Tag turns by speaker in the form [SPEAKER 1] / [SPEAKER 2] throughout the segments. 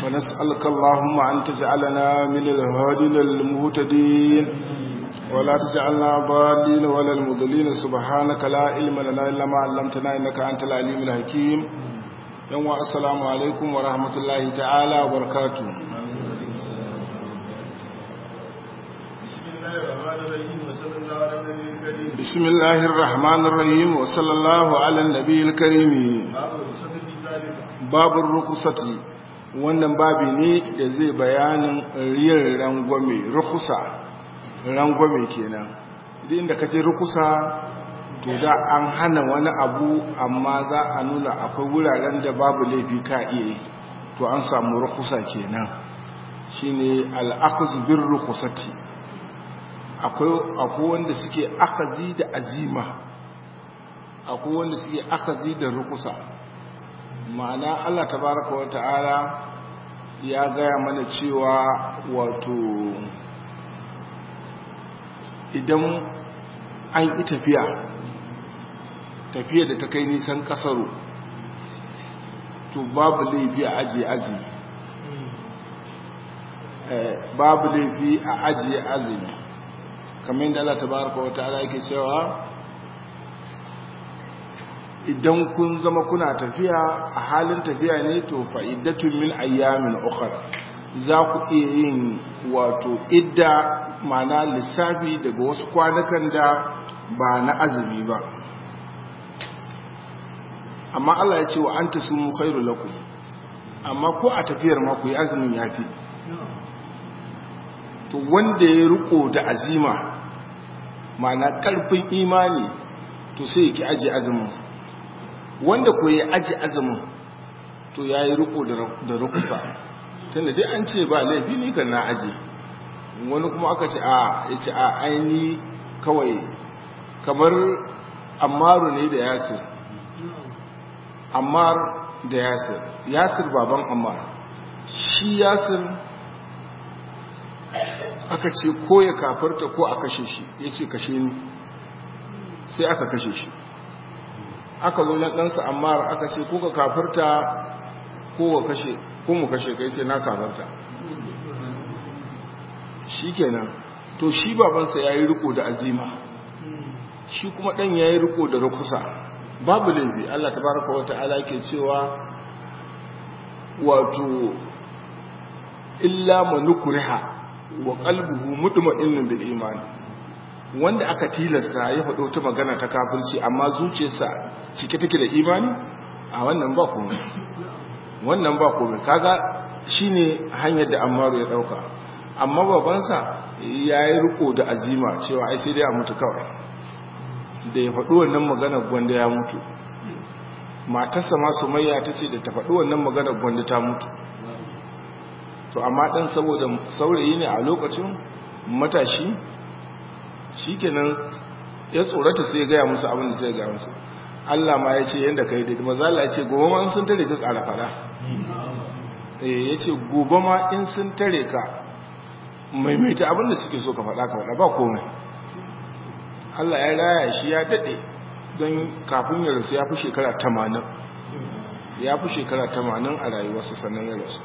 [SPEAKER 1] ونسألك اللهم أن تجعلنا من الهادين المهتدين ولا تجعلنا ضالين ولا المضلين سبحانك لا علم لنا إلا ما علمتنا إنك أنت العليم الحكيم يوم السلام عليكم ورحمة الله تعالى وبركاته بسم الله الرحمن الرحيم وصلى الله على النبي الكريم باب الرخصة wannan babi ne da zai bayanin riyar rangwame rukusa rangwame kenan idan da kaje rukusa to da an hana wani abu amma za a nuna akwai wuraren da babu laifi ka iya to an samu rukusa kenan shine al-aqz bir rukusati akwai wanda suke akazi da azima akwai wanda suke akazi da rukusa ma'ana Allah tabaraka wa ta'ala ya gaya mana cewa wato idan an yi tafiya tafiya da ta kai nisan kasaro to babu laifi a ajiye azumi babu laifi a ajiye azumi kamar yadda Allah tabaraka wa ta'ala yake cewa idan kun zama kuna tafiya a halin tafiya ne to fa'idatun min ayyamin ukhra za ku iya yin wato idda mana lissafi daga wasu kwanakan da ba na azumi ba amma Allah ya ce wa anta sumu khairu lakum amma ko a tafiyar ma ku yi azumin yafi to wanda ya riko da azima mana karfin imani to sai ya ki aji azuminsa wanda ko ya aji azumin to ya yi riko da rukusa tunda dai an ce ba laifi ne kan na aji wani kuma aka ce a ya ce a aini kawai kamar ammaru ne da yasir ammar da yasir yasir baban ammar shi yasir aka ce ko ya kafarta ko a kashe shi ya ce kashe ni sai aka kashe shi aka zo na ɗansa amma aka ce ko ka kafarta ko ka kashe ko mu kashe kai sai na kafarta shi kenan to shi babansa ya yi riko da azima shi kuma ɗan ya yi riko da rukusa babu laifi Allah ta baraka wa ta'ala ke cewa wato illa manukuriha wa qalbuhu mutma'innun bil iman wanda aka tilasta ya faɗo ta magana ta kafirci amma zuciyarsa cike take da imani a wannan ba komai wannan ba komai kaga shine hanyar da Ammaru ya dauka amma babansa yayi riko da azima cewa ai sai dai a mutu kawai da ya faɗo wannan magana gwanda ya mutu matarsa ma Sumayya tace da ta faɗo wannan magana gwanda ta mutu to amma dan saboda saurayi ne a lokacin matashi shikenan ya tsorata sai ya gaya musu abin da sai ya gaya musu Allah ma ya ce yadda ka yi daidai maza Allah ya ce gobe ma in sun tare ka ƙara fada ya ce gobe ma in sun tare ka maimaita abin da suke so ka faɗa ka faɗa ba komai Allah ya raya shi ya daɗe don kafin ya rasu ya fi shekara tamanin ya fi shekara tamanin a rayuwarsa sannan ya rasu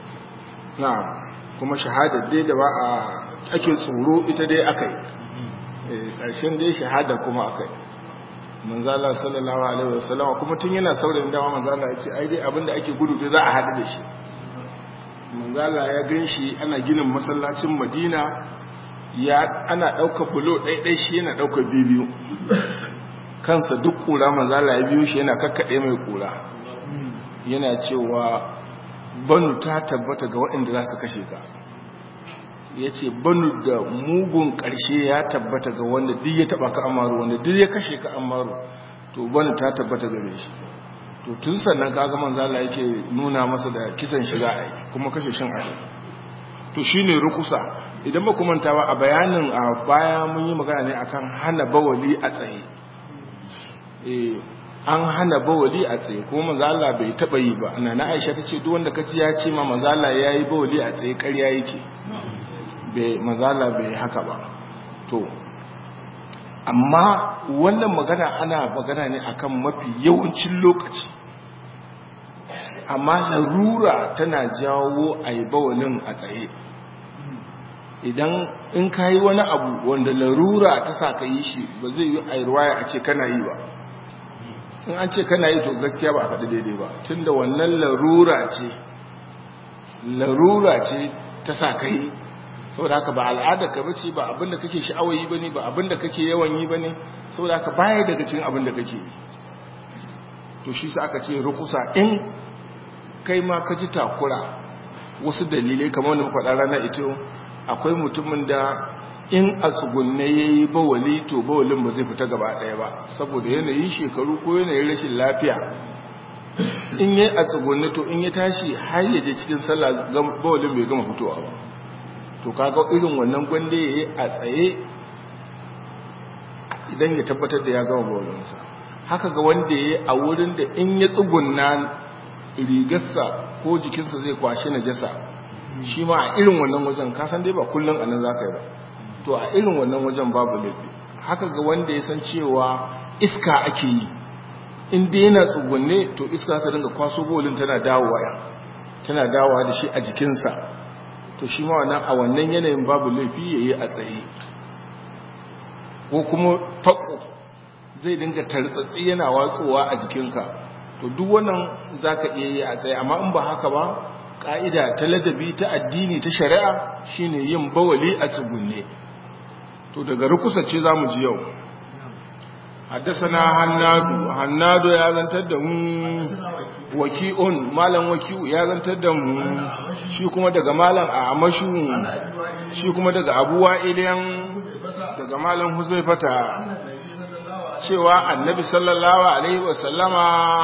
[SPEAKER 1] na kuma shahadar dai da ba a ake tsoro ita dai aka yi ƙarshen dai shahada kuma aka yi manzala sallallahu alaihi wasallama kuma tun yana saurayin dama manzala ya ce ai dai abinda ake gudu da za a haɗu da shi manzala ya gan shi ana ginin masallacin madina ya ana ɗauka bulo ɗaiɗai shi yana ɗauka biyu kansa duk ƙura manzala ya biyo shi yana kakkaɗe mai ƙura yana cewa banu ta tabbata ga waɗanda za su kashe ka ya ce banu da mugun ƙarshe ya tabbata ga wanda duk ya taɓa ka amaru wanda duk ya kashe ka amaru to banu ta tabbata gare shi to tun sannan kaga manzala yake nuna masa da kisan shiga ai kuma kashe shin ai to shine rukusa idan ba kuma ba a bayanin a baya mun yi magana ne akan hana bawali a tsaye eh an hana bawali a tsaye kuma manzala bai taba yi ba nana Aisha tace duk wanda kaci ya ce ma manzala yayi bawali a tsaye ƙarya yake bai manzala bai haka ba to amma wannan magana ana magana ne akan mafi yawancin lokaci amma larura tana jawo a yi bawalin a tsaye idan in ka yi wani abu wanda larura ta sa ka yi shi ba zai yi a ruwaya a ce kana yi ba in an ce kana yi to gaskiya ba a faɗi daidai ba tun da wannan larura ce larura ce ta sa ka yi saboda haka ba al'adar ka bace ba abinda kake sha'awayi ba ne ba abinda kake yawan yi ba ne saboda haka baya daga cikin abinda kake yi to shi sa aka ce rukusa in kai ma ka ji takura wasu dalilai kamar wanda muka faɗa rana ita akwai mutumin da in a tsugunne ya yi bawali to bawalin ba zai fita gaba ɗaya ba saboda yanayin shekaru ko yanayin rashin lafiya in yi a tsugunne to in ya tashi har ya je cikin sallah bawalin bai gama fitowa ba to kaga irin wannan gwande ya yi a tsaye idan ya tabbatar da ya gama bawalinsa haka ga wanda ya yi a wurin da in ya tsugunna rigarsa ko jikinsa zai kwashe na jasa shi ma a irin wannan wajen kasan dai ba kullum a nan za ka yi ba to a irin wannan wajen babu laifi haka ga wanda ya san cewa iska ake yi in dai yana tsugunne to iska ta dinga kwaso bolin tana dawowa ya tana dawowa da shi a jikinsa to shi ma wannan a wannan yanayin babu laifi ya yi a tsaye ko kuma fako zai dinga tartsatsi yana watsowa a jikinka to duk wannan za ka iya yi a tsaye amma in ba haka ba ƙa'ida ta ladabi ta addini ta shari'a shine yin bawali a tsugunne to daga rukusacce za mu ji yau haddasana hannadu hannadu ya zantar da mu waki'un malam waki'u ya zantar da mu shi kuma daga malam a amashu shi kuma daga abuwa iliyan daga malam huzaifata cewa annabi sallallahu alaihi wasallama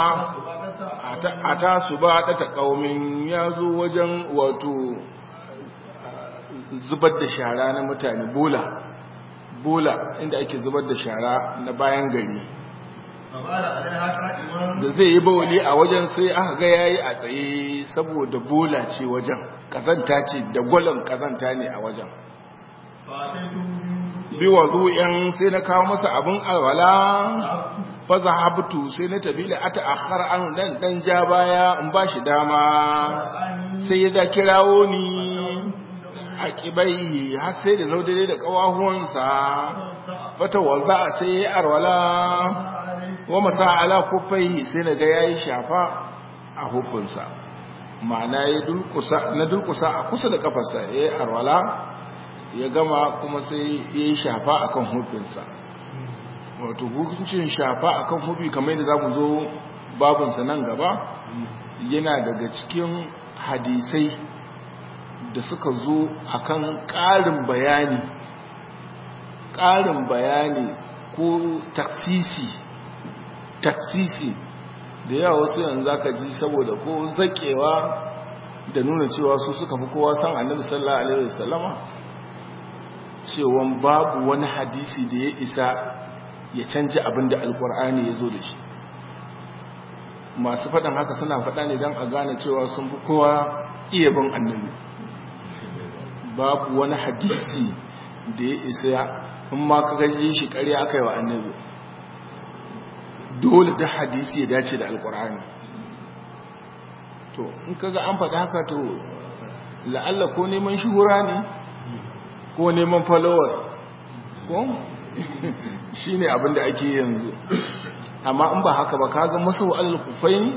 [SPEAKER 1] a ta su ba ta ƙaumin ya zo wajen wato zubar da shara na mutane bola bola inda ake zubar da shara na bayan gari da zai yi bawali a wajen sai aka ga yayi a tsaye saboda bola ce wajen kazanta ce da gwalon kazanta ne a wajen biwa yan sai na kawo masa abin alwala faza habtu sai na tabi da ata akhar an dan dan ja baya in ba shi dama sai ya da kirawo ni a kibai har sai da zaudare da kawahuwansa fata wanda sai ya arwala wa masa ala kufai sai na ga yayi shafa a hukunsa ma'ana ya dulkusa na dulkusa a kusa da kafarsa yayi arwala ya gama kuma sai yayi shafa akan hukunsa wato hukuncin shafa akan hubi kamar yadda zamu zo babinsa nan gaba yana daga cikin hadisai da suka zo akan ƙarin bayani ƙarin bayani ko taksisi taksisi da yawa wasu yanzu zaka ji saboda ko zakewa da nuna cewa su suka fi kowa san annabi sallallahu alaihi wasallama cewa babu wani hadisi da ya isa ya canji abin da alkur'ani ya zo da shi masu faɗin haka suna faɗa ne don a gane cewa sun fi kowa iya bin annabi babu wani hadisi da ya isa in ma ka gaji shi ƙarya aka yi wa annabi dole da hadisi ya dace da alkur'ani to in kaga an faɗa haka to la'alla ko neman shuhura ne ko neman followers ko shi ne abinda ake yanzu amma in ba haka ba kaga masu al-kufaini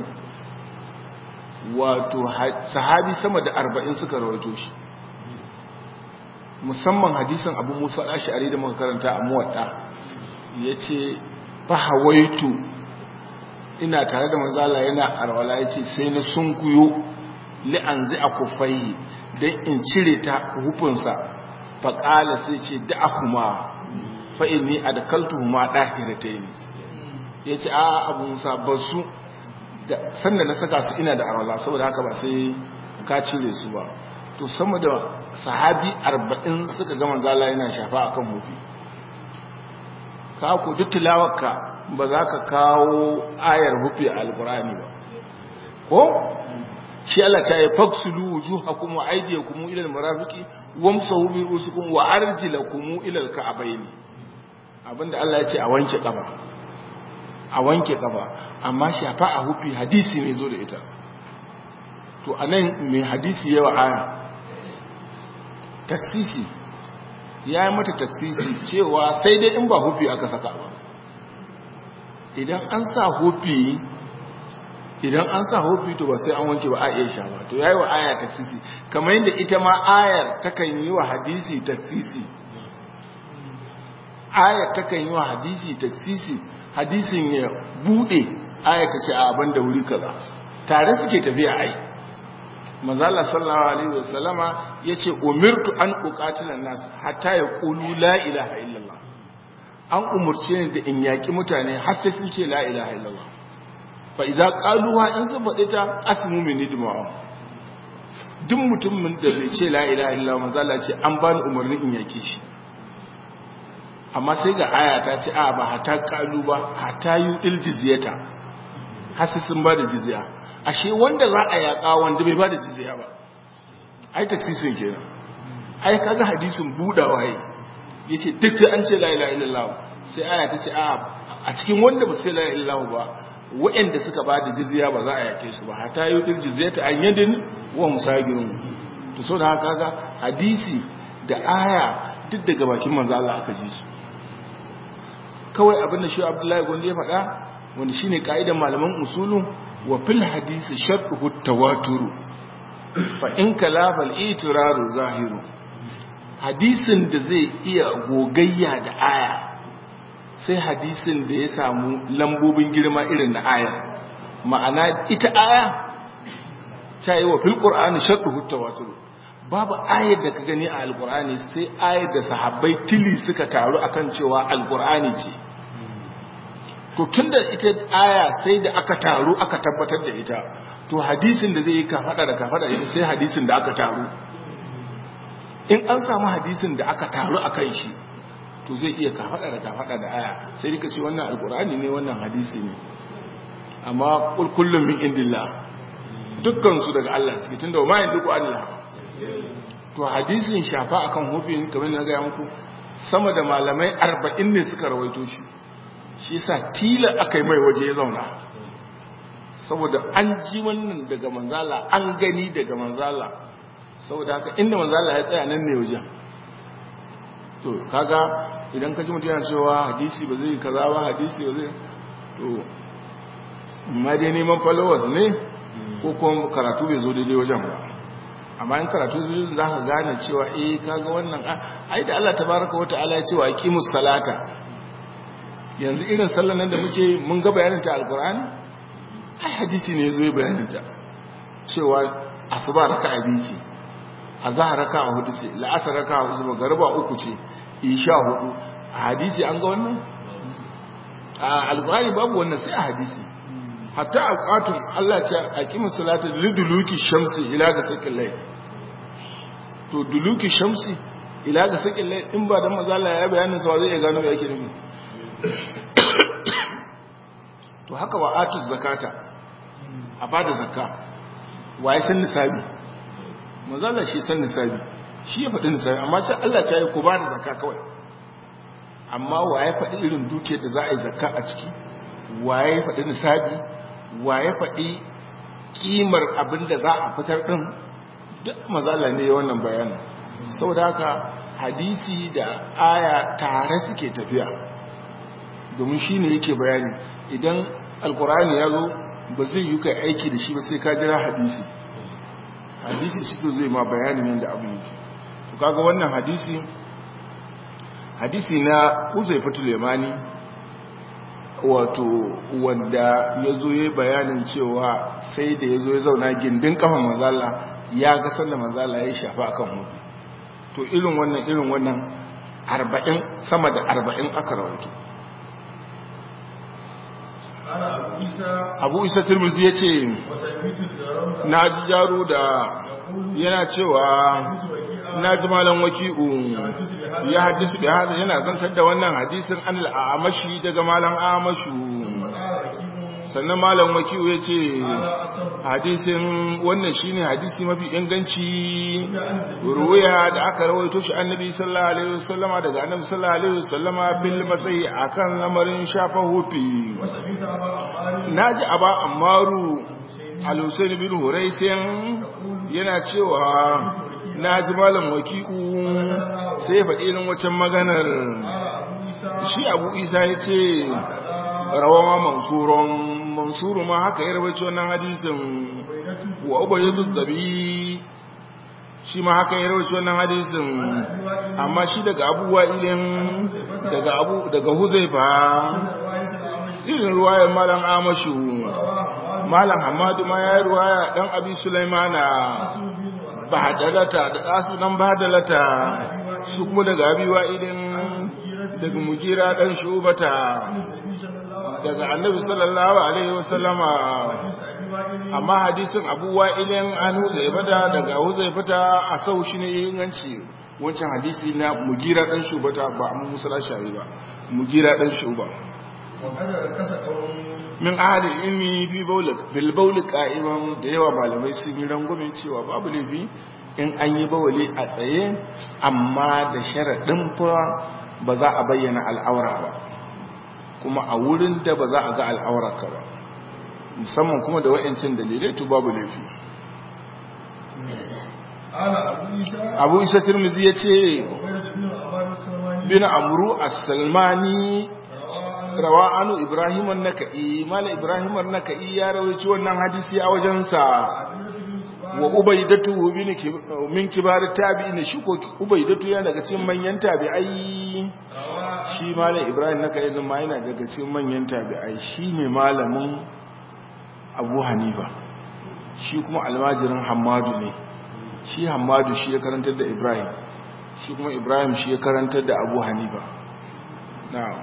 [SPEAKER 1] wato sahabi sama da arba'in suka rawaito shi musamman hadisan abu musa ash'ari da muka karanta a muwadda ya ce fahawaitu ina tare da manzala yana arwala ya ce sai na sunkuyo li'anzi a kufai don in cire ta hufunsa faƙala sai ce da'ahuma fa'ini a da kaltu ma ɗahirata yi ya ce a abu musa ba su sanda na saka su ina da arwala saboda haka ba sai ka cire su ba to sama da sahabi arba'in suka gama zala yana shafa a kan hufi ka ku duk tilawarka ba za ka kawo ayar hufi a alkurani ba ko shi Allah ta yi faksulu wujuhakum wa aydiyakum ila almarafiqi wamsahu bi rusukum wa arjilakum ila alka'bayn abinda Allah ya ce a wanke kafa a wanke kafa amma shafa a hufi hadisi ne zo da ita to anan mai hadisi yawa aya taksisi ya yi mata taksisi cewa sai dai in ba hufi aka saka ba idan an sa hufi idan an sa hufi to ba sai an wanke ba a iya sha ba to ya yi wa aya taksisi kamar yadda ita ma ayar takan yi wa hadisi taksisi ayar takan yi wa hadisi taksisi hadisin ya bude ayar ta ce a abin da wuri kaza tare suke tafiya ai manzala sallallahu alaihi wasallama yace umirtu an uqatila nas hatta yaqulu la ilaha illallah an umurce ni da in yaki mutane har sai sun ce la ilaha illallah fa idza qaluha in sun faɗi ta asmu min idma'a duk mutumin da bai ce la ilaha illallah manzala ce an bani umarni in yake shi amma sai ga aya ta ce a ba hata qalu ba hata yu jizyata har sai sun ba da jizya ashe wanda za a yaƙa wanda bai ba da jizya ba ai taksisin kenan ai kaga hadisin budawa yi yace duk sai an ce la ilaha illallah sai aya ta ce a cikin wanda ba sai la ilaha illallah ba waɗanda suka ba da jizya ba za a yake su ba hata yi din jizyata an yadin wa musagirun to so da haka kaga hadisi da aya duk daga bakin manzo Allah aka ji su kawai abin da shi Abdullahi Gondi ya faɗa wanda shine kaidan malaman usulun wa fil hadisi shartu tawaturu fa in kalafa al-itiraru zahiru hadisin da zai iya gogayya da aya sai hadisin da ya samu lambobin girma irin na aya ma'ana ita aya ta yi wa fil qur'ani shartu tawaturu babu ayar da ka gani a alqur'ani sai ayar da sahabbai tili suka taru akan cewa alqur'ani ce to tun da ita aya sai da aka taru aka tabbatar da ita to hadisin da zai yi kafada da kafada ita sai hadisin da aka taru in an samu hadisin da aka taru a kan shi to zai iya kafada da kafada da aya sai dika ce wannan alkur'ani ne wannan hadisi ne amma kullum min indillah dukkan su daga Allah suke tunda ma yin duku Allah to hadisin shafa akan hufin kamar na ga muku sama da malamai 40 ne suka rawaito shi shi sa tilar aka yi mai waje ya zauna saboda an ji wannan daga manzala an gani daga manzala saboda haka inda manzala ya tsaya nan ne wajen to kaga idan ka ji mutum yana cewa hadisi ba zai kaza ba hadisi ba zai to ma dai neman followers ne ko kuma karatu bai zo daidai wajen ba amma in karatu zai za ka gane cewa eh kaga wannan ai da Allah tabaraka wa ta'ala ya ce wa aqimus salata yanzu irin sallan nan da muke mun ga bayaninta alkur'ani ai hadisi ne zo bayaninta cewa asuba raka'a biyu ce azhar raka'a hudu ce la'asar raka'a hudu ce garba uku ce isha hudu a hadisi an ga wannan a alkur'ani babu wannan sai a hadisi hatta aqatun Allah ce aqimus salata liduluki shamsi ila ga sakin lai to duluki shamsi ila ga sakin lai in ba dan mazala ya bayanin sa zai iya gano me yake nufi to haka wa atu zakata a bada zakka wa ya san nisabi manzala shi san nisabi shi ya faɗi nisabi amma sai Allah ta yi ku bada zakka kawai amma wa ya faɗi irin dukiyar da za a yi zakka a ciki wa ya faɗi nisabi wa ya faɗi kimar abin da za a fitar ɗin duk mazala ne wannan bayanin saboda haka hadisi da aya tare suke tafiya domin shi ne yake bayani idan alkurani ya zo ba zai yi kai aiki da shi ba sai ka jira hadisi hadisi shi to zai ma bayanin yadda abu yake to kaga wannan hadisi hadisi na uzai fatul yamani wato wanda ya zo ya bayanin cewa sai da ya zo ya zauna gindin kafan manzala ya ga sanda manzala ya shafa akan mutu to irin wannan irin wannan arba'in sama da arba'in aka rawaito abu isa turmuzi ya ce na ji jaro da yana cewa na ji malam waki'u ya hadisu da hada yana zantar da wannan hadisin an al'amashi daga malam amashu sannan malam waki'u ya ce hadisin wannan shine hadisi mafi inganci ruwaya da aka rawaito shi annabi sallallahu alaihi wasallama daga annabi sallallahu alaihi wasallama bil masai akan lamarin shafa hufi naji aba ammaru al-husayn bin huraisin yana cewa na ji malam wakiku sai faɗi irin waccan maganar shi abu isa ya ce rawawa mansuron mansuru ma haka ya rabaci wannan hadisin wa ubayyadu dabi shi ma haka ya rawaci wannan hadisin amma shi daga abubuwa ilin daga abu daga huzaifa irin ruwayar malam amashu malam hamadu ma ya yi ruwaya dan abi sulaimana bahadalata da ɗasu nan bahadalata su kuma daga abiwa idin daga mugira ɗan shubata daga annabi sallallahu alaihi wasallama amma hadisin abuwa ilin an huzaifata daga huzaifata a sau shi ne inganci wancan hadisi na mugira ɗan shubata ba amma musala shari ba mugira ɗan shuba min ahadin ilmi fi bil bauli qa'iman da yawa malamai sun yi rangwame cewa babu laifi in an yi bawali a tsaye amma da sharaɗin fa ba za a bayyana al'aura ba kuma a wurin da ba za a ga al'aurarka ba musamman kuma da wa'incin dalilai to babu laifi abu isa turmizi ya ce bin amru as-salmani rawa anu ibrahim an-naka'i mala ibrahim an-naka'i ya rawaici wannan hadisi a wajensa wa ubaidatu bin min kibar tabi'in shi ko ubaidatu yana daga cikin manyan tabi'ai shi mala ibrahim naka'i din ma yana daga cikin manyan tabi'ai shine malamin abu hanifa shi kuma almajirin hammadu ne shi hammadu shi ya karantar da ibrahim shi kuma ibrahim shi ya karantar da abu hanifa na'am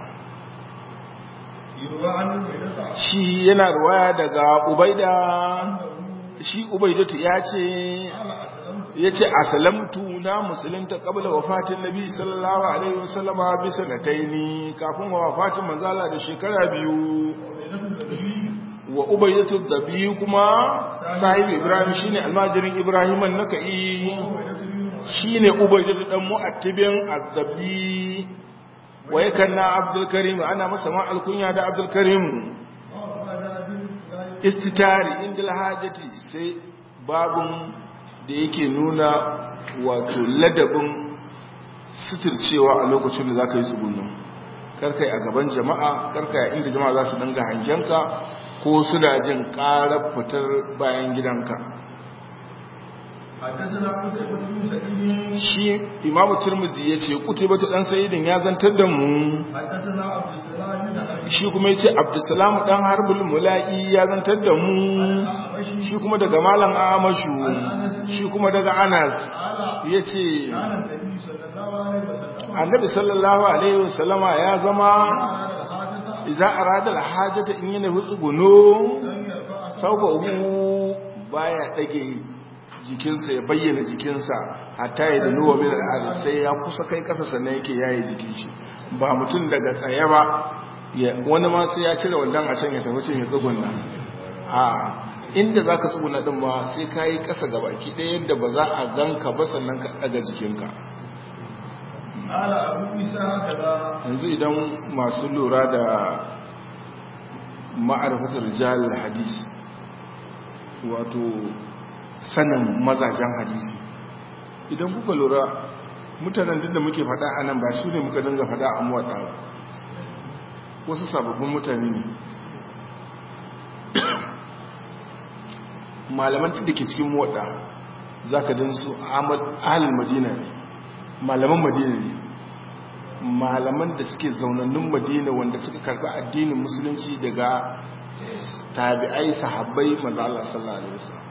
[SPEAKER 1] shi yana ruwaya daga ubaida shi ubaidatu ya ce ya ce asalamtu na musulunta kabla wafatin nabi sallallahu alaihi wasallama bisa na taini kafin wafatin manzala da shekara biyu wa ubaidatu da biyu kuma sahibu ibrahim shine almajirin ibrahim an-nakai shine ubaidatu dan mu'attibin azzabi wa yakan na abdulkarim ana masa ma alkunya da abdulkarim istitari inda lahajati sai babun da yake nuna wato ladabin suturcewa a lokacin da za ka yi tsugunan karkai a gaban jama'a karkai inda jama'a za su danga hangenka ko suna jin ƙarar fitar bayan gidanka shi imamu turmuzi ya ce kutubatu dan sayidin ya zantar da mu shi kuma ya ce abdusalamu dan harbul mula'i ya zantar da mu shi kuma daga malam amashu shi kuma daga anas ya ce annabi sallallahu alaihi wasallama ya zama iza arada alhajata in yana hutsuguno saubahu baya dage jikinsa ya bayyana jikinsa hatta ya danuwa min al'adu sai ya kusa kai kasa sannan yake yaye jikin shi ba mutum daga tsaye ba wani ma sai ya cire wannan a can ya tafi cin ya tsuguna a inda za ka tsuguna din ma sai ka yi kasa ga baki ɗaya yadda ba za a ganka ba sannan ka ɗaga jikinka yanzu idan masu lura da ma'arfatar jihar hadisi wato sanin mazajen hadisi idan kuka lura mutanen duk da muke fada a nan ba su ne muka dinga fada a muwaɗa ba wasu sababbin mutane ne malaman da ke cikin muwaɗa za ka din su ahalin madina ne malaman madina ne malaman da suke zaunannun madina wanda suka karɓi addinin musulunci daga tabi'ai sahabbai manzo Allah sallallahu alaihi wasallam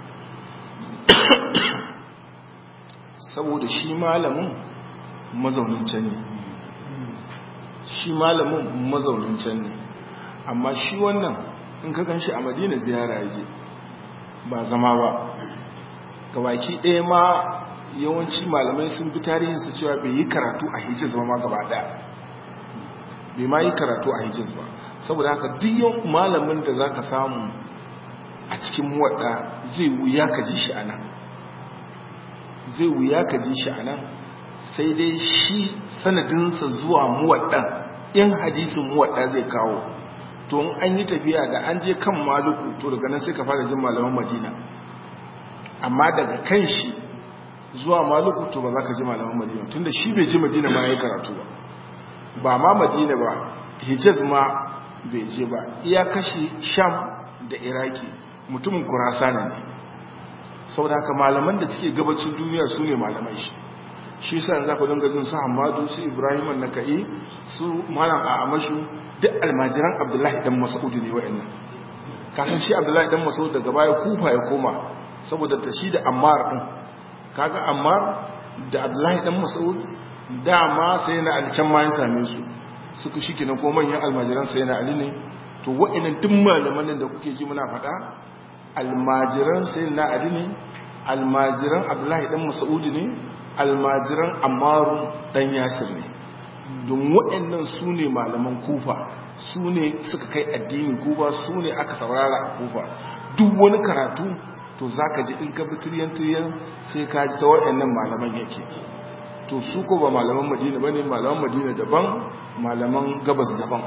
[SPEAKER 1] saboda shi malamin mazaunin can ne shi malamin mazaunin can ne amma shi wannan in ka gan shi a madina ziyara yaje ba zama ba gabaki ɗaya ma yawanci malamai sun bi tarihinsa cewa bai yi karatu a hijiz ba ma gaba ɗaya bai ma yi karatu a hijiz ba saboda haka duk yau malamin da za ka samu a cikin muwaɗa zai wuya ka ji shi a nan zai wuya ka ji shi a nan sai dai shi sanadinsa zuwa muwaɗan in hadisin muwaɗa zai kawo to in an yi tafiya da an je kan maluku to daga nan sai ka fara jin malaman madina amma daga kan shi zuwa maluku to ba za ka ji malaman madina tunda shi bai ji madina ma ya yi karatu ba ba ma madina ba hijaz ma bai je ba iya kashi sham da iraki mutumin kurasana ne sau da haka malaman da suke gabacin duniya su ne malamai shi shi sa za ku dinga jin su hamadu su ibrahim na ka'i su malam a amashu duk almajiran abdullahi dan mas'ud ne wa'annan kasan shi abdullahi dan mas'ud daga baya kufa ya koma saboda ta shi da ammar din kaga ammar da abdullahi dan mas'ud dama sai na alcan ma ya same su suka shi kenan ko manyan almajiran sai na ali ne to wa'annan duk malaman da kuke ji muna faɗa almajiran sai na ali ne almajiran abdullahi dan mas'ud ne almajiran ammaru dan yasir ne don waɗannan su ne malaman kufa su ne suka kai addinin kufa su ne aka saurara a kufa duk wani karatu to za ka ji in ka bi tiriyan-tiriyan sai ka ji ta waɗannan malaman yake to su ko ba malaman madina ba ne malaman madina daban malaman gabas daban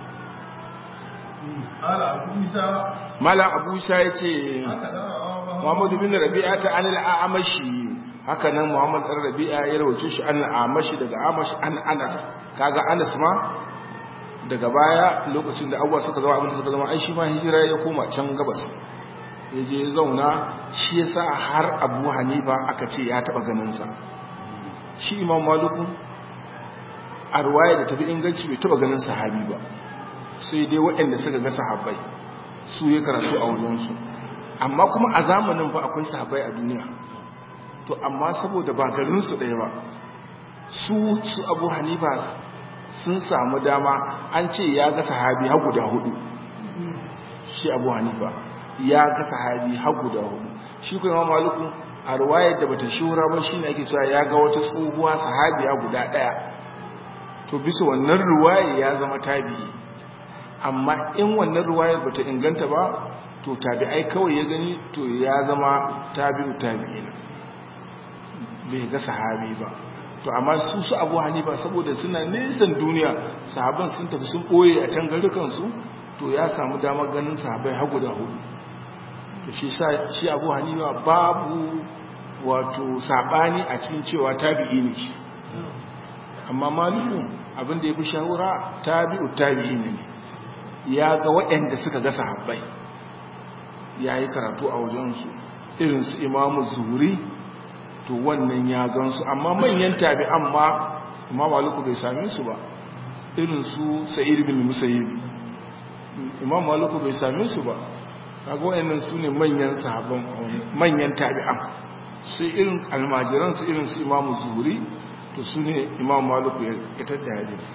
[SPEAKER 1] malam abu isa ya ce muhammadu bin rabi'a ta anil a'amashi haka nan muhammad ɗan rabi'a ya rawace shi an amashi daga amashi an anas kaga anas ma daga baya lokacin da abuwa suka zama abinda suka zama ai shi ma hijira ya koma can gabas ya je ya zauna shi ya sa har abu hanifa aka ce ya taɓa ganinsa shi imam maluku a ruwaya da tafi inganci bai taɓa ganin sahabi ba sai dai waɗanda suka ga sahabbai su ya karatu a wajensu amma kuma a zamanin fa akwai sahabbai a duniya to amma saboda ba garinsu ɗaya ba su su abu hanifa sun samu dama an ce ya ga sahabi har guda hudu shi abu hanifa ya ga sahabi har guda hudu shi kuma maluku a ruwayar da bata shura ba shi ne ake cewa ya ga wata tsohuwa sahabiya guda ɗaya to bisa wannan ruwayar ya zama tabi'i amma in wannan ruwayar bata inganta ba to tabi'ai kawai ya gani to ya zama tabi'u tabi'ina bai ga sahabi ba to amma su su abu hanifa saboda suna nisan duniya sahaban sun tafi sun ɓoye a can garukansu to ya samu damar ganin sahabai har guda hudu to shi abu hanifa babu wato saɓani a cikin cewa tabi'i ne shi amma maliku abinda ya fi shahura tabi'u tabi'i ne ya ga waɗanda suka ga sahabbai ya yi karatu a wajensu irinsu imamu zuri to wannan ya gansu amma manyan tabi'an ma imam maliku bai same su ba irin su sa'id bin musayyib imam maliku bai same su ba kaga wayannan su ne manyan sahabban manyan tabi'an sai irin almajiran su irin su imam zuhuri to su ne imam maliku ya tada hadisi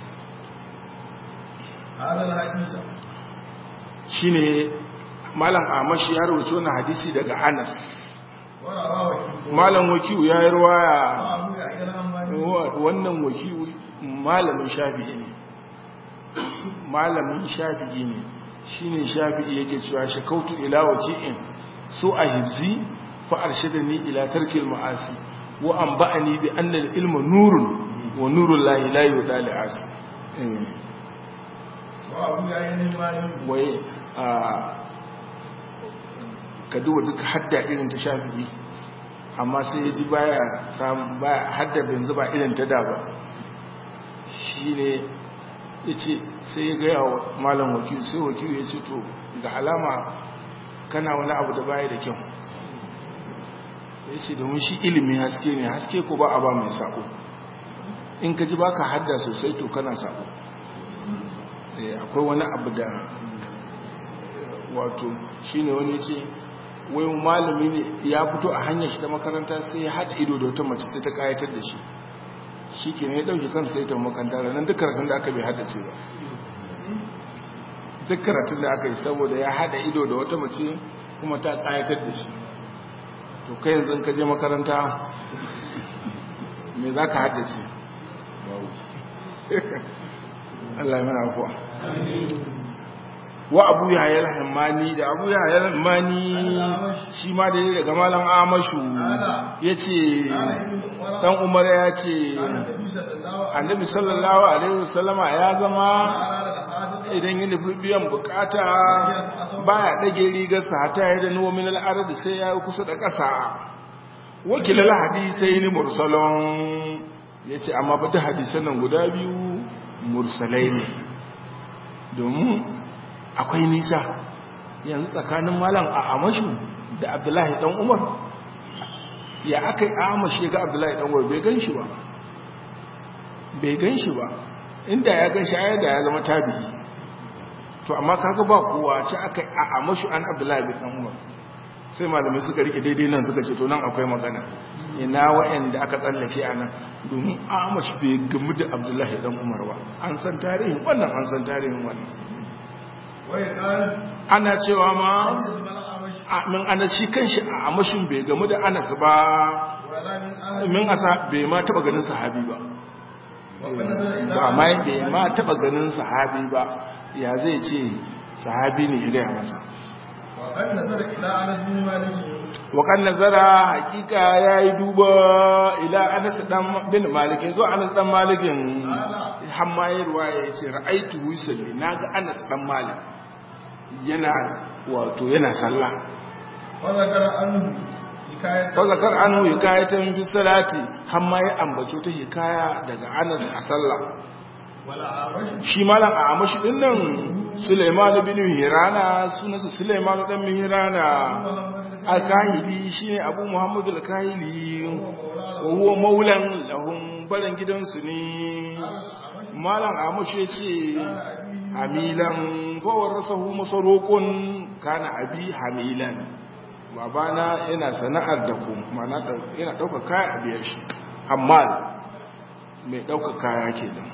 [SPEAKER 2] hada hadisa
[SPEAKER 1] shine malam amashi ya rubuta wannan hadisi daga Anas malam wakiyu ya yi ruwaya wannan wakiyu malamin shafi'i ne malamin shafi'i ne shi ne shafi'i yake cewa shakautu ila waki'in so a hibzi fa'arshida ni ila tarkil ma'asi wa an ba'ani bi annal ilma nurun wa nurun lahi layi wa dali asi wai ka duba duka hadda irin ta shafi'i amma sai ya ji baya samun baya hadda bin zuba irin ta da ba shi ne ya ce sai ya gaya wa malam wakil sai wakil ya ce to ga alama kana wani abu da baya da kyau ya ce domin shi ilimin haske ne haske ko ba a ba mai sako in ka ji ba ka hadda sosai to kana sako akwai wani abu da wato shi ne wani ce wai malami ne ya fito a hanyar shi ta makaranta sai ya haɗa ido da wata mace sai ta kayatar da shi shi ke ne ya ɗauki kan sai ta makaranta ranar duk karatun da aka bai haddace ba duk karatun da aka yi saboda ya haɗa ido da wata mace kuma ta kayatar da shi to kai yanzu ka je makaranta me za ka haddace Allah ya mana kuwa wa abu yahya al-hammani da abu yahya al-hammani shi ma da daga malam amashu yace dan umar ya ce annabi sallallahu alaihi wasallama ya zama idan yi nufi biyan bukata baya dage rigarsa hata ya da nomin al'adar sai ya yi kusa da ƙasa wakilar hadisai ni mursalon ya ce amma fata hadisan nan guda biyu mursalai ne domin akwai nisa yanzu tsakanin malam a amashu da abdullahi dan umar ya aka yi amashi ga abdullahi dan umar bai gan shi ba bai gan shi ba inda ya gan shi ayar da ya zama tabi'i to amma kaga ba kowa ce aka a amashu an abdullahi bin umar sai malamai suka rike daidai nan suka ce to nan akwai magana ina wa'anda aka tsallake a nan domin amash bai gamu da abdullahi dan umar ba an san tarihin wannan an san tarihin wannan ana cewa ma min ana shi kanshi a amashin bai gamu da anas ba min asa bai ma taba ganin sahabi ba ba ma bai ma taba ganin sahabi ba ya zai ce sahabi ne ya masa waƙan nazara hakika ya yi duba ila anas dan bin malikin zo anas dan malikin hammayarwa ya ce ra'aitu wusalli na ga anas dan malik yana wato yana sallah fazakar anu hikayatan fi salati hamma ya ambaci ta hikaya daga anas a sallah shi malam a amashi din nan Suleiman bin Hirana sunansa Suleiman dan Hirana al-Kahili shine Abu Muhammad al-Kahili wa huwa maulan lahum baran gidansu ne malam amashi yace hamilan fa warasahu masarukun kana abi hamilan babana yana sana'ar da ku mana yana dauka kaya a biyar shi amma mai dauka kaya kenan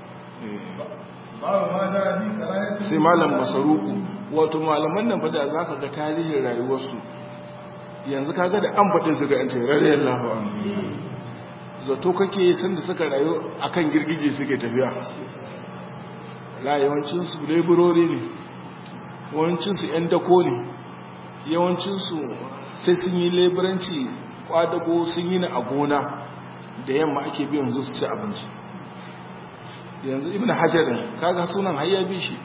[SPEAKER 1] sai malam masaruku wato malaman nan fada za ka ga tarihin rayuwarsu yanzu kaga da an faɗin su ga yance rarriyar lahawa zato kake sanda suka rayu akan girgije suke tafiya la yawancinsu laborori ne yawancinsu 'yan dako ne yawancinsu sai sun yi laboranci kwadago sun yi na a gona da yamma ake biyan su ci abinci yanzu ibn hajarin kaga sunan hayya bi shi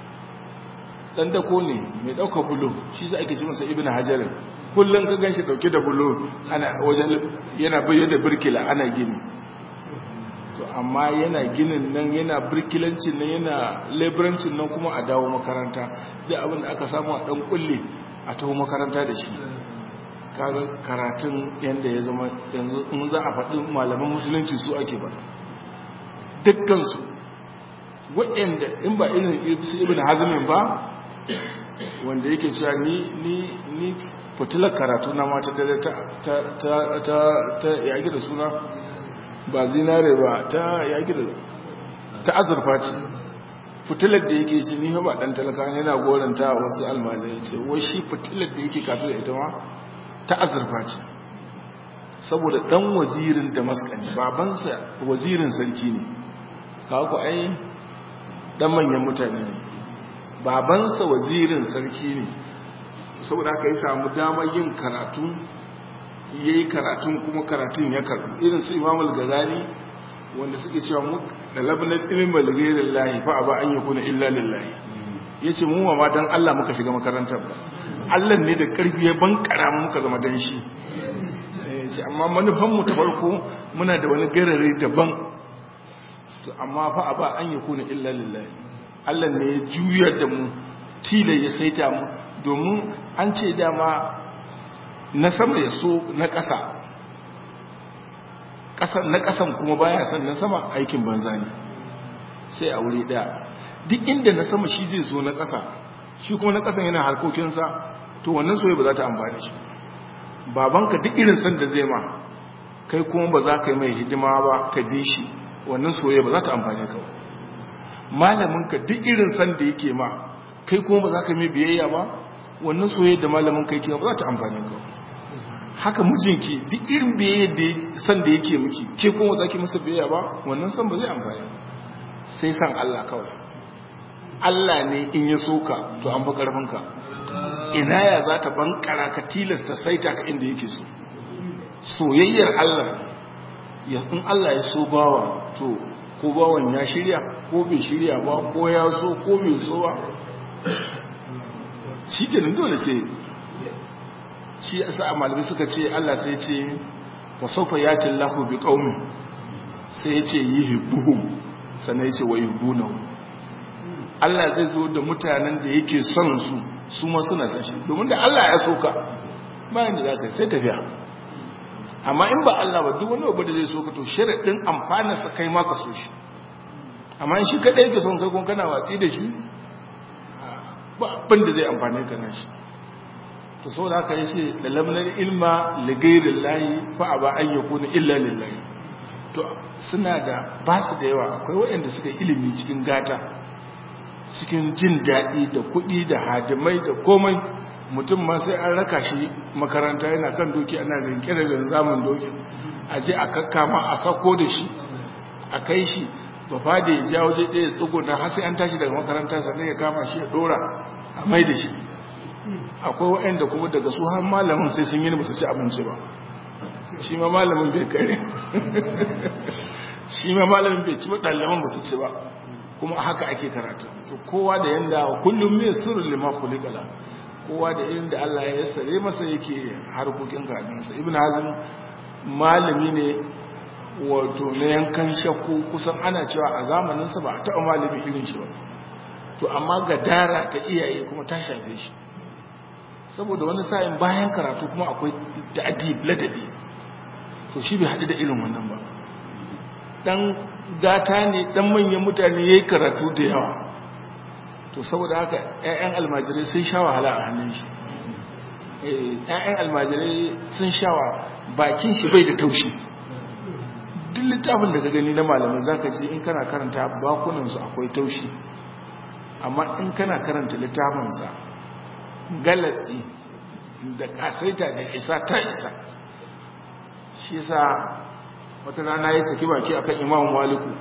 [SPEAKER 1] dan dako ne mai dauka bulo shi sai ake ce masa ibn hajarin kullun ka ganshi dauke da bulo ana wajen yana bayyana birkila ana gini to amma yana ginin nan yana birkilancin nan yana laburancin nan kuma a dawo makaranta da abin da aka samu a dan kulle a taho makaranta da shi kaga karatun yanda ya zama yanzu in za a faɗi malaman musulunci su ake ba dukkansu waɗanda in ba irin su ibn hazmin ba wanda yake cewa ni ni ni fitilar karatu na mata dare ta ta ta ta ta yaki da suna ba zinare ba ta yaki da ta azurfa ce fitilar da yake ce ni ba dan talaka yana goranta wasu almajirai ce wai shi fitilar da yake kato da ita ma ta azurfa ce saboda dan wazirin damaskan babansa wazirin sarki ne kawo ai dan manyan mutane ne babansa wazirin sarki ne saboda aka yi samu damar yin karatu ya yi karatun kuma karatun ya karbu irin su imamul gazali wanda suke cewa mu da labanar ilimin balgairin lahi fa a ba an yi kuna illa lillahi ya ce mu ma dan allah muka shiga makarantar ba allah ne da karfi ya bankara muka zama dan shi ce amma manufanmu ta farko muna da wani garare daban to amma fa a ba an yi kuna illa lillahi Allah ne ya juyar da mu tila ya saita mu domin an ce dama na sama ya so na ƙasa na ƙasan kuma baya son na sama aikin banza ne sai a wuri ɗaya duk inda na sama shi zai so na ƙasa shi kuma na ƙasan yana harkokinsa to wannan soye ba za ta amfani shi babanka duk irin san da zai ma kai kuma ba za ka yi mai hidima ba ka bi shi wannan soye ba za ta amfani ka malaminka duk irin san da yake ma kai kuma ba za ka mai biyayya ba wannan soye da malamin kai ke ba za ta amfani ka haka mijinki duk irin biyayya da san da yake miki ke kuma za ki masa biyayya ba wannan san ba zai amfani sai san Allah kawai Allah ne in ya soka to an fi karfinka ina ya za ta bankara ka tilasta saita ka inda yake so soyayyar Allah ya in Allah ya so bawa to ko bawan ya shirya ko bai shirya ba ko ya so ko bai so ba shi kenan dole sai shi yasa a malamai suka ce Allah sai ce fa sawfa yati Allahu bi qaumin sai ya ce yuhibbuhum sannan ya ce wa yuhibbunahu Allah zai zo da mutanen da yake son su su ma suna san shi domin da Allah ya soka bayan da zaka sai tafiya amma in ba Allah ba duk wani abu da zai soka to sharadin amfana sa kai ma ka so shi amma in shi kadai yake son kai kun kana watsi da shi ba abin da zai amfane ka nan shi to saboda haka yace da lamnar ilma li ghairillahi fa aba an yakuna illa lillahi to suna da ba su da yawa akwai waɗanda suka ilimi cikin gata cikin jin daɗi da kuɗi da hadimai da komai mutum ma sai an raka shi makaranta yana kan doki ana rinke da zaman dokin a je a kakkama a sako da shi a kai shi ba fa da ya ja waje ɗaya tsuguna har sai an tashi daga makaranta sannan ya kama shi ya ɗora a mai da shi akwai waɗanda kuma daga su har malamin sai sun yi ba su ci abinci ba shi ma malamin bai kare shi ma malamin bai ci ba ɗaliban ba su ci ba kuma haka ake karatu to kowa da yanda kullum mai sirrin lima kulikala kowa da irin da Allah ya yassare masa yake harkokin karatunsa ibn hazm malami ne wato na yankan shakku kusan ana cewa a zamaninsa ba a taɓa malami irin shi ba to amma gadara ta iyaye kuma ta shafe shi saboda wani sa'in bayan karatu kuma akwai ta'adib ladabi to shi bai haɗu da irin wannan ba dan gata ne dan manyan mutane yayi karatu da yawa to saboda haka ƴaƴan almajirai sun sha wahala a hannun shi eh ƴaƴan almajirai sun sha bakin shi bai da taushi duk littafin da ka gani na malamai zaka ji in kana karanta bakunan su akwai taushi amma in kana karanta littafin sa galatsi da kasaita da isa ta isa shi yasa wata rana ya saki baki akan imam maliku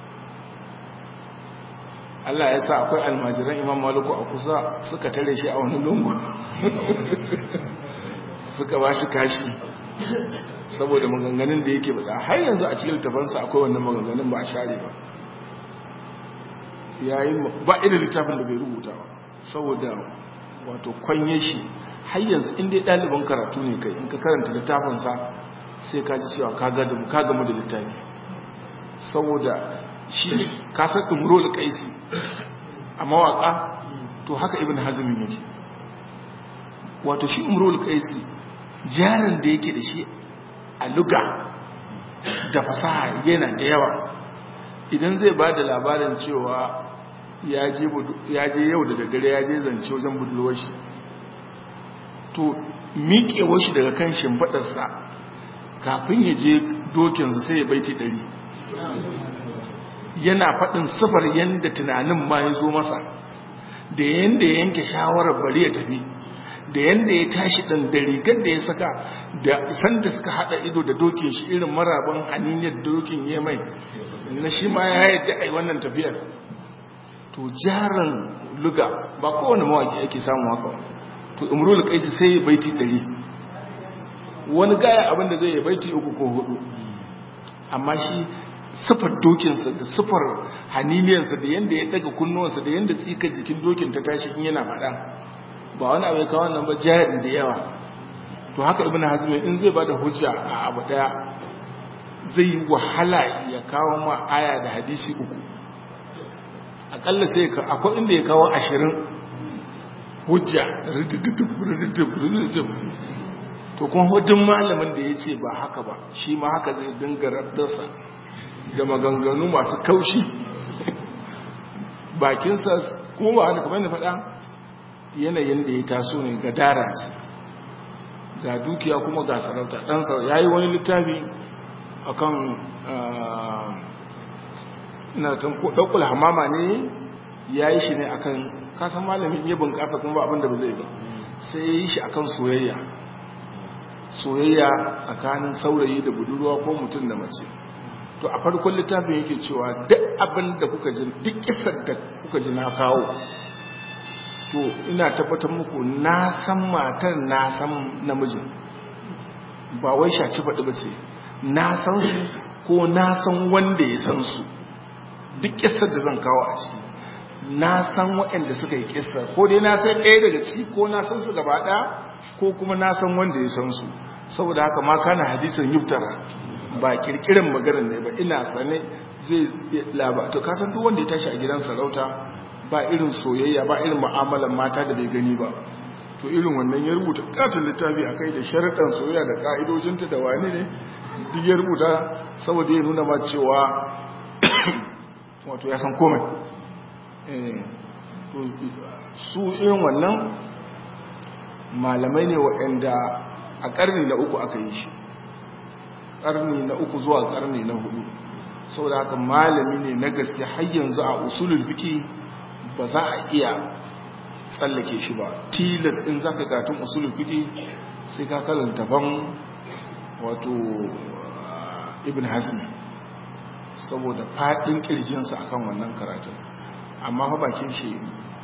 [SPEAKER 1] Allah ya sa akwai almajiran imam maliku a kusa suka tare shi a wani lungu suka ba shi kashi saboda maganganun da yake bada har yanzu a cikin littafansa akwai wannan maganganun ba a share ba yayi ba irin littafin da bai rubuta ba saboda wato kwanye shi har yanzu inda ɗaliban karatu ne kai in ka karanta littafinsa sai ka ji cewa ka gamu da littafi saboda shi kasar umrul kaisi a mawaka to haka ibn hazmin yake wato shi umrul kaisi jarin da yake da shi a luga da fasaha yana da yawa idan zai ba da labarin cewa ya je yau da daddare ya je zance wajen budurwar shi to miƙewar shi daga kan shimfaɗarsa kafin ya je dokinsa sai ya baiti ɗari yana faɗin sifar yadda tunanin ma ya zo masa da yadda ya yanke shawarar bari ya tafi da yadda ya tashi ɗan da rigar da ya saka da sanda suka haɗa ido da dokin shi irin maraban haniniyar dokin ya mai na shi ma ya yi da'ai wannan tafiyar to jaran luga ba kowane mawaki ake samu haka to imrul kaisi sai ya baiti ɗari wani gaya abinda zai yi baiti uku ko hudu amma shi sifar dokinsa da sifar haniniyarsa da yadda ya daga kunnuwansa da yadda tsikar jikin dokin ta tashi in yana faɗa ba wani abu ya kawo nan ba jari da yawa to haka ibn hazm in zai bada hujja a abu daya zai yi wahala ya kawo ma aya da hadisi uku akalla sai ka akwai inda ya kawo ashirin hujja to kuma hujjin malamin da ya ce ba haka ba shi ma haka zai dinga rabdarsa da maganganu masu kaushi bakinsa kuma ba haka kamar da faɗa yanayin da ya taso ne ga dara ce ga dukiya kuma ga sarauta ɗansa ya yi wani littafi a kan ina tan ɗaukul hamama ne ya yi shi ne a kan kasan malamin iya bunƙasa kuma abin da ba zai ba sai ya yi shi a kan soyayya soyayya tsakanin saurayi da budurwa ko mutum da mace to a farkon littafin yake cewa duk abin da kuka ji duk kisar da kuka ji na kawo to ina tabbatar muku na san matar na san namijin ba wai shaci faɗi ba ce na san su ko na san wanda ya san su duk kisar da zan kawo a ciki na san waɗanda suka yi kisar ko dai na san ɗaya daga ciki ko na san su gaba ɗaya ko kuma na san wanda ya san su saboda haka ma kana hadisin yubtara ba kirkirin maganar ne ba ina sane zai laba to kasan duk wanda ya tashi a gidan sarauta ba irin soyayya ba irin mu'amalar mata da bai gani ba to irin wannan ya rubuta katon littafi a kai da sharaɗan soyayya da ka'idojinta da wani ne duk ya rubuta saboda ya nuna ma cewa wato ya san komai su irin wannan malamai ne waɗanda a ƙarni na uku aka yi shi ƙarni na uku zuwa ƙarni na hudu saboda haka malami ne na gaske har yanzu a usulul fiki ba za a iya tsallake shi ba tilas in za ka gatun usulul fiki sai ka karanta ban wato ibn hazmi saboda faɗin ƙirjinsa akan wannan karatun amma fa bakin shi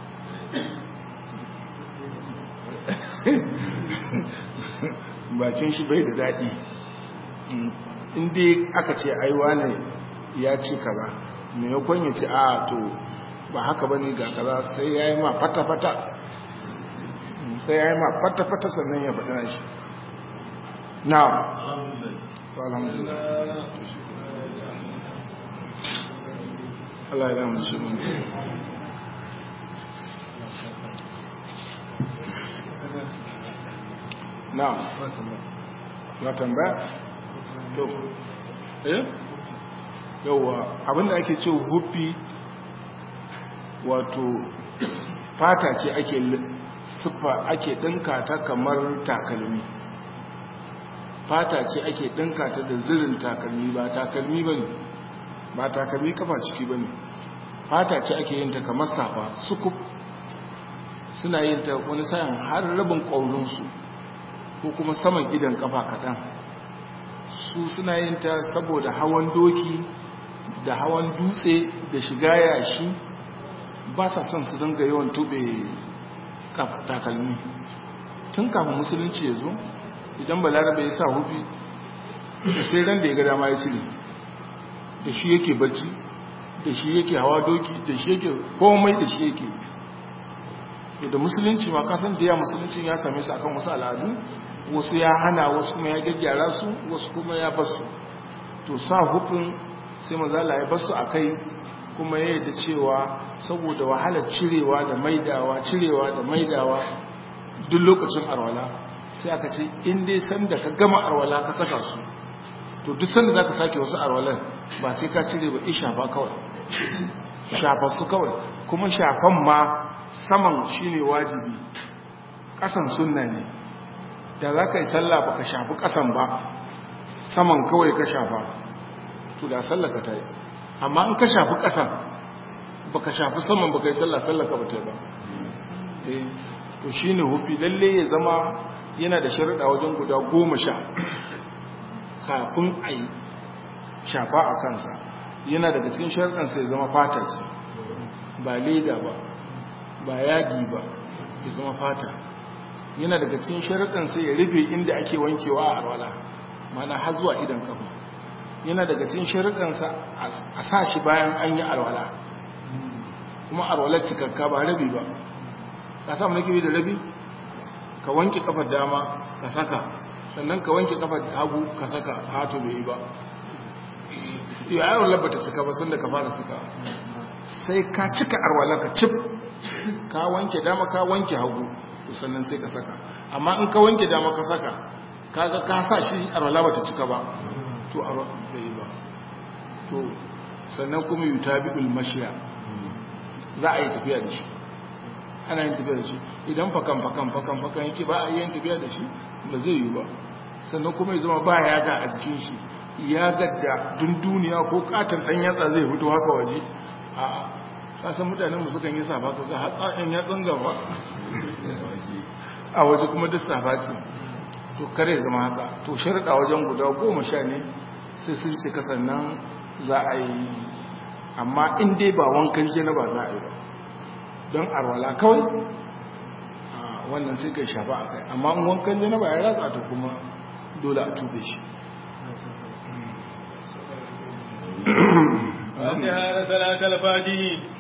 [SPEAKER 1] bakin shi bai da daɗi inda aka ce aiwa ne ya ce kaza mai yakon ya ce a to ba haka ba ne ga kaza sai ya yi ma fata-fata sai ya yi ma fata-fata sannan ya faɗi na shi na Allah ya damu shi na ya tambaya to eh yawa abinda ake ce hufi wato fata ce ake siffa ake dinka ta kamar takalmi fata ce ake dinka ta da zirin takalmi ba takalmi bane ba takalmi kafa ciki bane fata ce ake yin ta kamar safa sukuf suna yin ta wani sa'in har rabin ƙaurinsu ko kuma saman idan kafa kaɗan su suna yin ta saboda hawan doki da hawan dutse da shiga yashi ba sa son su dinga yawan tube takalmi tun kafin musulunci ya zo idan balarabe ya sa hufi sai ran da ya ga dama ya cire da shi yake bacci da shi yake hawa doki da shi yake komai da shi yake da musulunci ma kasan da ya musulunci ya same su akan wasu al'adu wasu ya hana wasu kuma ya gyaggyara su wasu kuma ya basu to sa hufin sai mazala ya basu a kai kuma ya yadda cewa saboda wahalar cirewa da maidawa cirewa da maidawa duk lokacin arwala sai aka ce in dai sanda ka gama arwala ka saka su to duk sanda za ka sake wasu arwalan ba sai ka cire ba isha ba kawai shafa su kawai kuma shafan ma saman shine wajibi kasan sunna ne da za ka yi sallah ba ka shafi kasan ba saman kawai ka shafa to da sallaka ta yi amma in ka shafi kasan ba ka shafi saman ba ka yi sallah sallaka ba ta yi ba to shine hufi lalle ya zama yana da sharuɗa wajen guda goma sha kafin a yi shafa a kansa yana daga cikin sharuɗansa ya zama fata ce ba leda ba ba yadi ba ya zama fata yana daga cikin sharuɗansa ya rufe inda ake wankewa a arwala mana har zuwa idan kafa yana daga cikin sharuɗansa a sa shi bayan an yi arwala kuma arwalar cikakka ba rabi ba ka samu nake da rabi ka wanke kafar dama ka saka sannan ka wanke kafar hagu ka saka hato bai yi ba ya yawon labbata cika ba sun da ka fara suka sai ka cika arwalar ka cif ka wanke dama ka wanke hagu sannan sai ka saka amma in ka wanke dama ka saka kaga ka sa shi arwala bata cika ba to arwala bai ba to sannan kuma yutabi'ul mashiya za a yi tafiya da shi ana yin tafiya da shi idan fakan fakan fakan fakan yake ba a yi yin tafiya da shi ba zai yi ba sannan kuma ya zama ba ya ga a jikin shi ya gadda dun duniya ko katon dan yatsa zai fito haka waje a kasan mutanen mu sukan yi safa kaga hatsa ɗan yatsan gaba a waje kuma duk safa ce to kare zama haka to sharɗa wajen guda goma sha ne sai sun cika sannan za a yi amma in dai ba wankan janaba za a yi ba don arwala kawai a wannan sai kai shafa a kai amma in wankan janaba ya ratsa ta kuma dole a tube shi
[SPEAKER 2] فاتحة صلاة الفاتحين